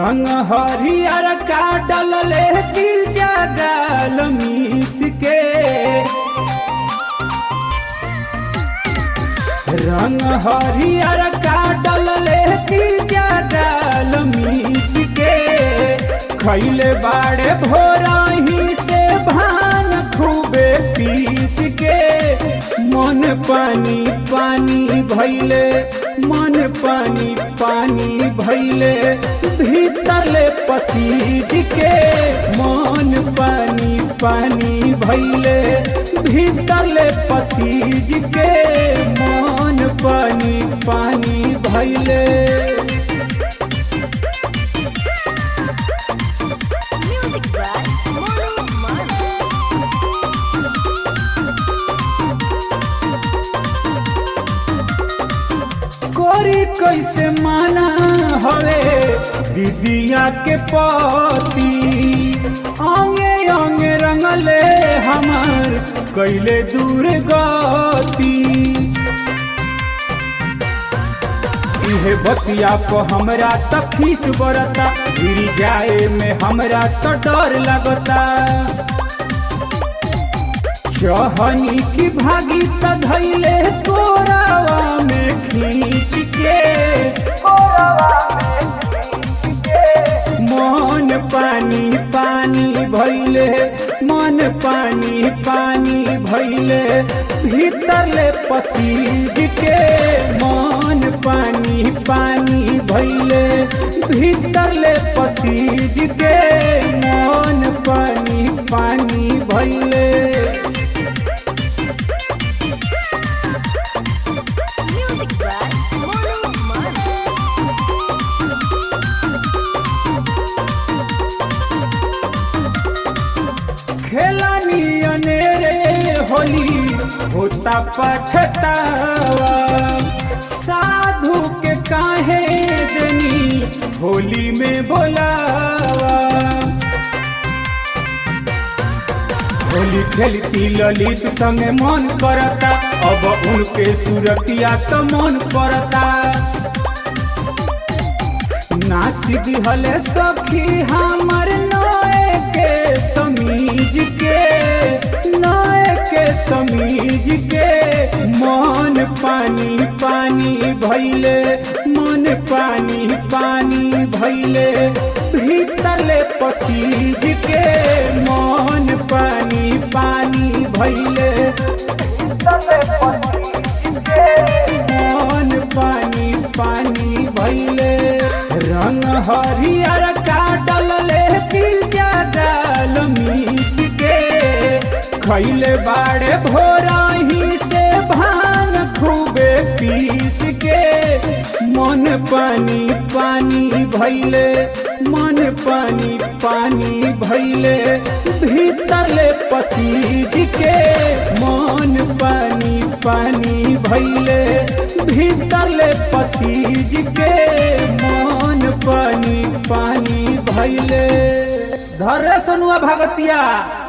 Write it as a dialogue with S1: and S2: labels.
S1: रंग हरियर का डलले की जगल मीस के रंग हरियर का डलले की जगल मीस के खैले बाड़े भोरही से भान खूबे पीस के मन पानी पानी भैले मन पानी पानी भैले भीतरले पसीज के मन पानी पानी भैले भीतरले पसीज के मन पानी पानी भैले
S2: Music by Monu Manu.
S1: कोरी कैसे माना हवे दीदिया के पति अंगे अंगे रंगले हमार कैले दूर गति इहे बतिया को हमरा त खीस बरता गिर जाए में हमरा तो डर लगता चहनी की भागी त धैले कोरावा में खींच के मन पानी पानी भैले मन पानी पानी भैले भीतरले पसीज के मन पानी पानी भैले भीतरले पसीज के मन पानी पानी भैले
S2: Music by Monu Manu.
S1: खेलानी अनेरे होली होता पछतावा साधु के काहे देनी होली में बोलावा होली खेलती ललित संगे मन करता अब उनके सुरतिया तो मन पड़ता नासिद हले सखी हमर नए के समीज के नए के समीज के मन पानी पानी भैले मन पानी पानी भैले भीतरले पसीज के मन पानी पानी भैले मन पानी पानी भैले रंग हरियर का डलले पिज्जा डाल मीस के खैले बाड़े भोरही से भांग खूबे पीस के मन पानी पानी भैले मन पानी पानी भैले भीतरले पसीज के मन पानी पानी भैले भीतरले पसीज के मन पानी पानी भैले धरे सनुआ भगतिया